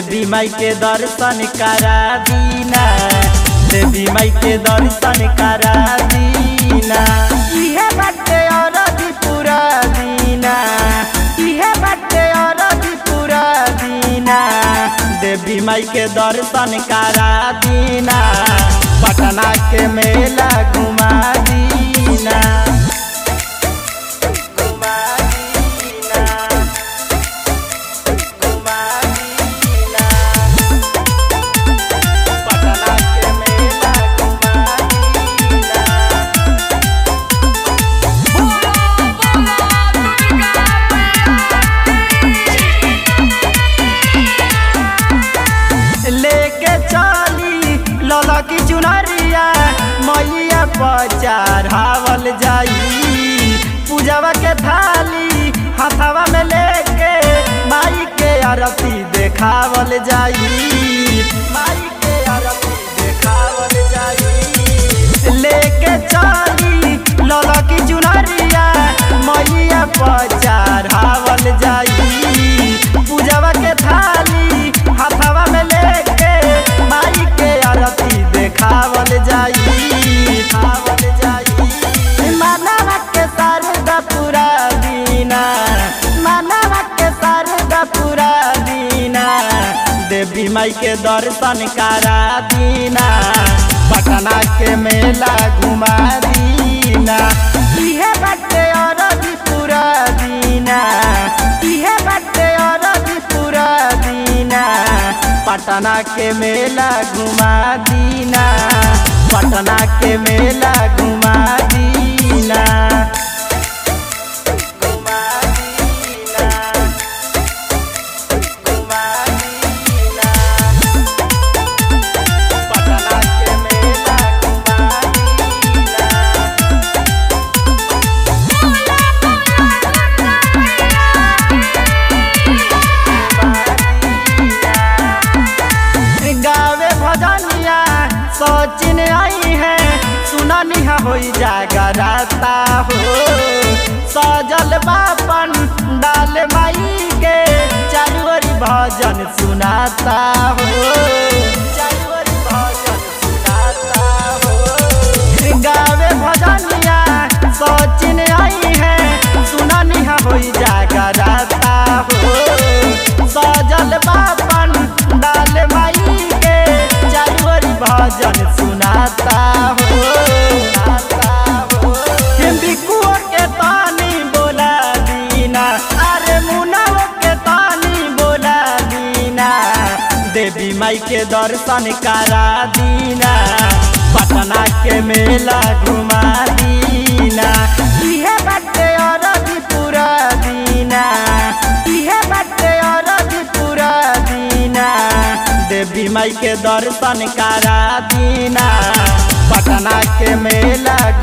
देवी माई के दर्शन करा दीना देवी माई के दर्शन करा दीना इहे बाटे अरजी पूरा दीना इहे बाटे अरजी पूरा दीना देवी माई के दर्शन करा दीना पटना के मेला घुमा दीना घुमा दीना घुमा दीना पटना के मेला घुमा दीना लेके चली लला की चुनरिया मैया पर हावल जाई पूजवा के थाली हथवा में लेके माई के आरती देखावल जाई माई के आरती देखावल जाई लेके चली लला की चुनरिया मैया पर हावल जाई पूजवा के थाली हथवा में लेके माई के आरती देखावल जाई खावल जाई मानवा के शारदा पूरा दीना मानवा के शारदा पूरा दीना देवी माई के दर्शन करा दीना पटना के मेला घुमा दीना इहे बाटे अरजी पूरा दीना इहे बाटे अरजी पूरा दीना पटना के मेला घुमा दीना पटना के मेला घुमा दीना घुमा दीना घुमा दीना पटना के मेला घुमा दीना गावे भजनिया सचिन आई है सुननी होई जागराता हो सजल बापन डाल माई के चारुवरी भजन सुनाता हो चारुवरी भजन सुनाता हो गावे भजनिया सचिन आई है सुननी होई जागराता हो सजल बापन डाल माई के चारुवरी भजन सुनाता हो बिकुओ के तानी बोला दीना अरे मुनाओ के तानी बोला दीना देवी माई के दर्शन करा दीना पटना के मेला घुमा दीना इहे बाटे अरजी पूरा दीना इहे बाटे अरजी पूरा दीना देवी माई के दर्शन करा दीना पटना के मेला